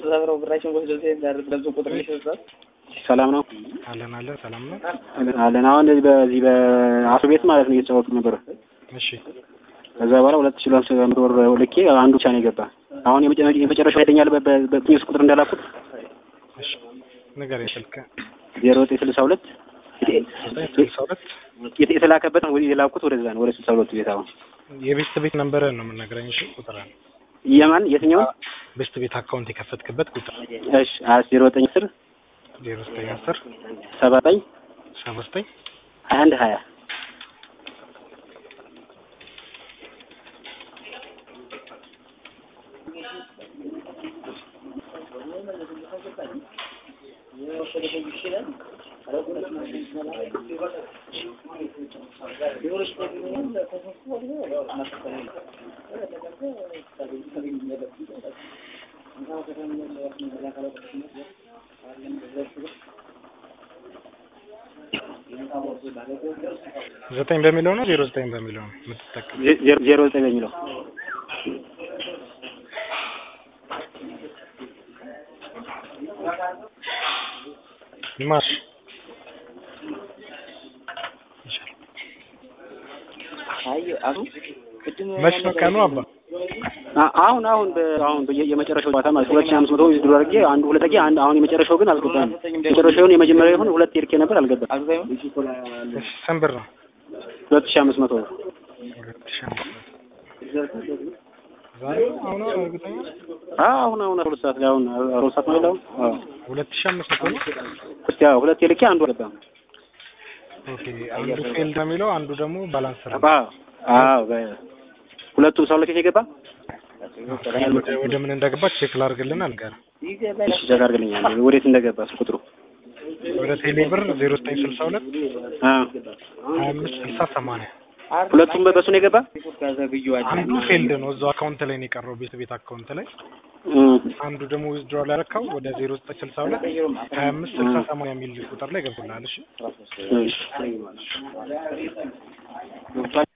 ተሰብረው ብራችን ወስደው ሲሄድ ለብዙ ቁጥር ይሰጣል። ሰላም ነው አለን አለን ሰላም ነው። አለን። አሁን እንደዚህ በዚህ በአቶ ቤት ማለት ነው እየተጫወቱ ነበር። እሺ ከዛ በኋላ ሁለት ሺህ ሁለት መቶ ብር ልኬ አንዱ ብቻ ነው የገባ። አሁን የመጨ- የመጨረሻው ሄደኛል በትንሽ ቁጥር እንዳላኩት እሺ ንገረኝ ስልክ ዜሮ ዘጠኝ ስልሳ ሁለት ዘጠኝ ስልሳ ሁለት የት- የተላከበት ወደ የላኩት ወደዛ ነው ወደ ስልሳ ሁለቱ ቤት አሁን የቤስት ቤት ነንበርህን ነው የምንነግረኝ። እሺ ቁጥር የማን የትኛውን ቤስት ቤት አካውንት የከፈትክበት ቁጥር እሺ አስ ዜሮ ዘጠኝ አስር ዜሮ ዘጠኝ አስር ሰባ ዘጠኝ ሰባ ዘጠኝ ሀያ አንድ ሀያ ዘጠኝ በሚለው ነው ዜሮ ዘጠኝ በሚለው ነው የምትጠቀም? ዜ- ዜሮ ዜሮ ዘጠኝ በሚለው ማሽ አይ አሉ ቅድም መች ነው ቀኑ አባ? አ- አሁን አሁን በ- አሁን በየ- የመጨረሻው ጨዋታ ማለት ሁለት ሺህ አምስት መቶ ዊዝድሮ አድርጌ አንዱ ሁለት ጊዜ አንድ አሁን የመጨረሻው ግን አልገባም። የመጨረሻውን የመጀመሪያው ይሁን ሁለት የልኬ ነበር አልገባም። አግዛዩ እሺ ስንት ብር ነው? ሁለት ሺህ አምስት መቶ ብር ሁለት ሺህ አምስት መቶ ዛሬ አሁን እርግጠኛ አዎ አሁን አሁን ሁለት ሰዓት ላይ አሁን ሁለት ሰዓት ነው ያለው። አዎ ሁለት ሺህ አምስት መቶ ነው። እስቲ አዎ ሁለት የልኬ አንዱ አልገባም። ኦኬ አንዱ ፌልድ ነው የሚለው አንዱ ደግሞ ባላንስ ነው። አዎ አዎ በ- ሁለቱም ሰው ለኬት የገባ ወደ ወደ ምን እንደገባ ቼክ ላድርግልን አልጋር እሺ ቼክ አድርግልኛል ወዴት እንደገባ እሱ ቁጥሩ ወደ ቴሌ ብር ዜሮ ዘጠኝ ስልሳ ሁለት አዎ ሀያ አምስት ስልሳ ሰማንያ ሁለቱም በሱ ነው የገባ አንዱ ፌልድ ነው እዛው አካውንት ላይ ነው የቀረው ቤት ቤት አካውንት ላይ እም። አንዱ ደግሞ ዊዝድሮል ያረካው ወደ ዜሮ ዘጠኝ ስልሳ ሁለት ሀያ አምስት ስልሳ ሰማንያ የሚል ቁጥር ላይ ገብቶልሃል። እሺ እሺ